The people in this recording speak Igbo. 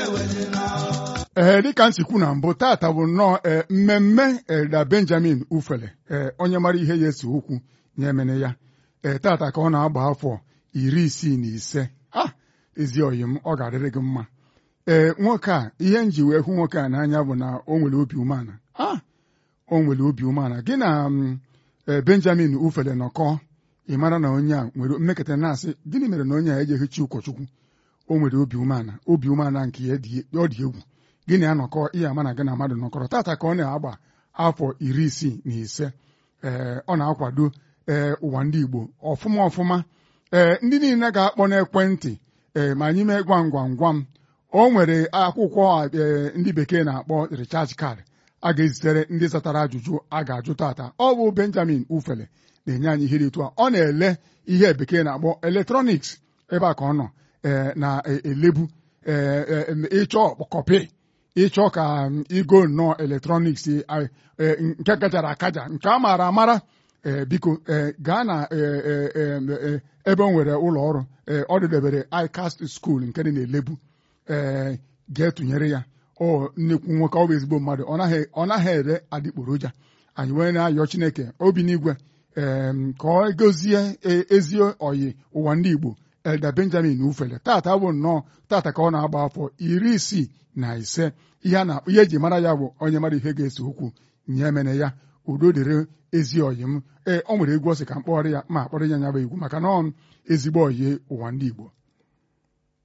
ee dịka m si kwu na mbụ tata bụ nnọọ ee mmemme Elda Benjamin Ufele ee onye mara ihe ya esi okwu nye emene ya ee tata ka ọ na-agba afọ iri isii na ise a ezi oyi m ọ ga-adịrị gị mma ee nwoke a ihe m ji wee hụ nwoke a n'anya bụ na o nwere obi umeala a o nwere obi umeala gị na ee Benjamin Ufele nọkọ ị mara na onye a nwere mmekọta na-asị gịnị mere na onye a ejeghịchi ụkọchukwu o nwere obi umeala obi umeala nke ya ọ dị egwu gịnị anọkọ ihe ama na gị na mmadụ nọkọrọ tata ka ọ na-agba afọ iri isii na ise ee ọ na-akwado ee ụwa ndị Igbo ọfụma ọfụma ee ndị niile ga-akpọ n'ekwentị ee ma anyị mee gwam gwam gwam o nwere akwụkwọ ee ndị bekee na-akpọ recharge card a ga-ezitere ndị zatara ajụjụ a ga-ajụ tata ọ bụ Benjamin Ufele na-enye anyị ihe dị etu a ọ na-ele ihe bekee na-akpọ eletrọniks ebe a ka ọ nọ ee na-elebu ee ịchọ kọpị ịchọ ka igo nnọọ eletrọniks nke kachara akaja nke a maara amara biko gaa na ebe o nwere ụlọ ọrụ ọ dịdebere ICAST school nke dị na-elebu ee ga-etụnyere ya ọ nnekwu nwoke ọ bụ ezigbo mmadụ ọ naghị ere adịgboroja anyị wee na-ayọ Chineke obi n'igwe ee ka ọ gozie ezi oyi ụwa ndị Igbo Elda Benjamin Ufele tata bụ nnọọ tata ka ọ na-agba afọ iri isii na ise ihe ihe eji mara ya bụ onye mara ihe ga-ese okwu nye emene ya udo dịrị ezi oyi m ee ọ nwere egwu ọ sị ka m kpọrọ ya ma akpọrọ ya nya bụ egwu maka na ọ ezigbo oyi ụwa ndị Igbo